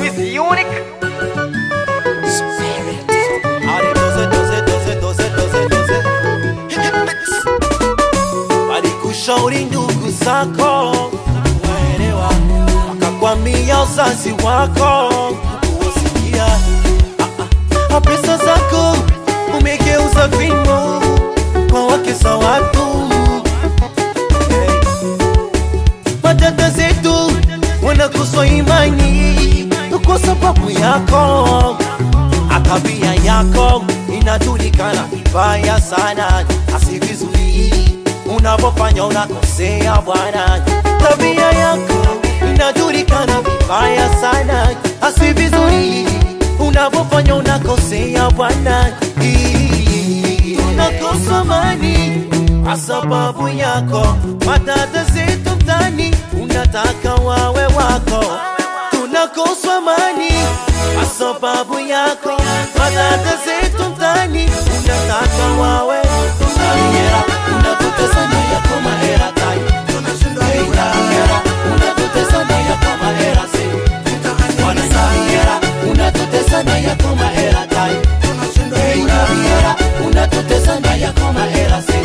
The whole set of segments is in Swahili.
with unique. Ale doze, doze, doze, doze, doze, doze. Walikushauri ndugu zako waelewa, wakakwambia wazazi wako kuwasikia. Ah, ah, pesa zako umegeuza vimo kwa wake za watu hey. Madada zetu wanakosa imani kwa sababu yako tabia yako inajulikana vibaya sana, asi vizuri unavyofanya unakosea bwana. Tabia yako inajulikana vibaya sana, asi vizuri unavyofanya unakosea bwana. Tunakosa amani kwa sababu yako, madada zetu mtani unataka wawe wako, tunakosa amani kwa sababu yako, madada zetu mtani unataka wawe tunaiera, unatutesa na yako mahera tai Hey, naiera, unatutesa na yako mahera si Wana naiera, unatutesa na yako mahera tai Hey, naiera, unatutesa na yako mahera si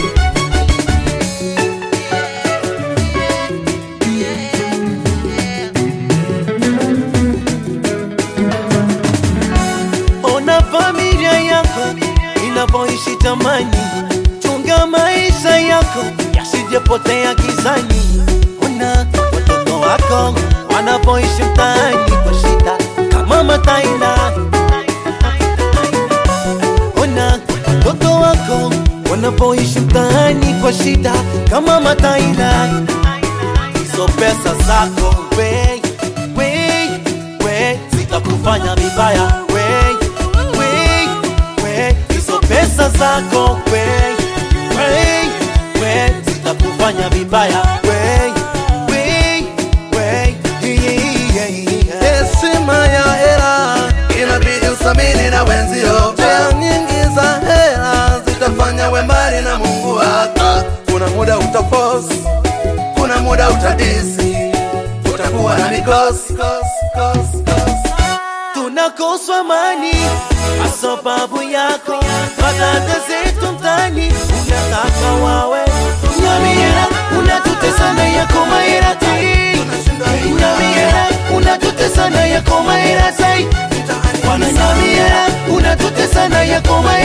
Ona familia yako inavyoishi tamani, chunga maisha yako yasijepotea gizani. Ona watoto wako wanavyoishi mtaani kwa shida kama mataina. Ona watoto wako wanavyoishi mtaani kwa shida kama mataina. Hizo pesa zako we, we, we zitakufanya vibaya we, we, we hizo pesa zako we, we, we zitakufanya vibaya we, we, we yeah, yeah. Heshima ya hela inabidi usamini na wenzio. Njia nyingi za hela zitafanya we mbali na Mungu wako. Kuna muda utaforce, kuna muda utadisi, utakuwa na mikosi kosi, kosi, kosi. tunakoswa amani kwa sababu yako. Madada zetu mtani unataka wawe nyamiera, unatutesa na yako mahera tai nyamiera, unatutesa na yako mahera tai wana nyamiera, unatutesa na yako mahera